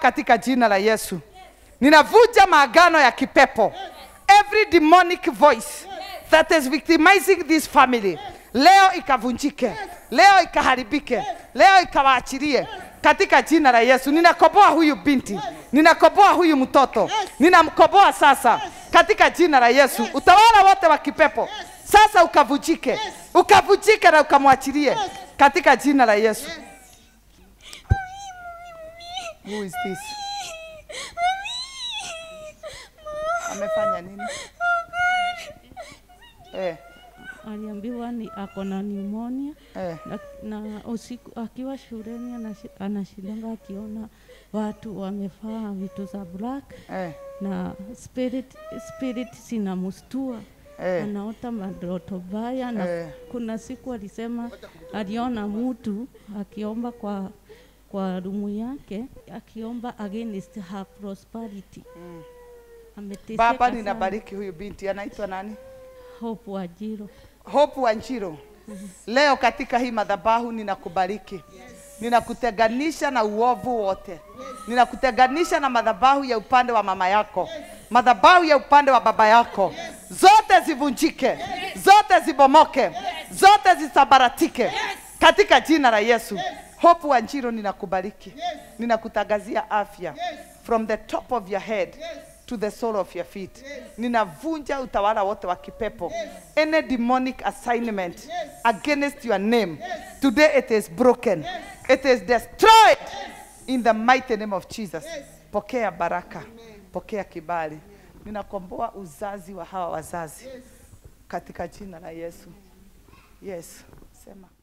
katika jina la Yesu. Ninavunja maagano ya kipepo. Every demonic voice that is victimizing this family. Leo ikavunjike. Leo ikaharibike. Leo ikawaachilie katika jina la Yesu. Ninakoboa huyu binti. Ninakoboa huyu mtoto. Ninamkoboa sasa katika jina la Yesu. Utawala wote wa kipepo sasa ukavunjike. Ukavunjike na ukamwachilie katika jina la Yesu. Who is this? Amefanya nini? Eh, aliambiwa ni ako na pneumonia eh, na, na usiku akiwa shuleni anashi- anashindanga akiona watu wamevaa vitu za black eh, na spirit, spirit zinamstua eh. anaota madoto baya na Eh. kuna siku alisema aliona mtu akiomba kwa kwa rumu yake akiomba against her prosperity Mm. Ameteseka Baba, sana. ninabariki huyu binti, anaitwa nani? Hope Wajiro Hope Wanjiro. Leo katika hii madhabahu ninakubariki, ninakutenganisha na uovu wote, ninakutenganisha na madhabahu ya upande wa mama yako, madhabahu ya upande wa baba yako, zote zivunjike, zote zibomoke, zote zisabaratike katika jina la Yesu. Hope Wanjiro, ninakubariki, ninakutangazia afya from the top of your head to the sole of your feet. Ninavunja utawala wote wa kipepo. Any demonic assignment against your name. Today it is broken. It is destroyed in the mighty name of Jesus. Pokea baraka. Pokea kibali. Ninakomboa uzazi wa hawa wazazi katika jina la Yesu. Yes. Sema.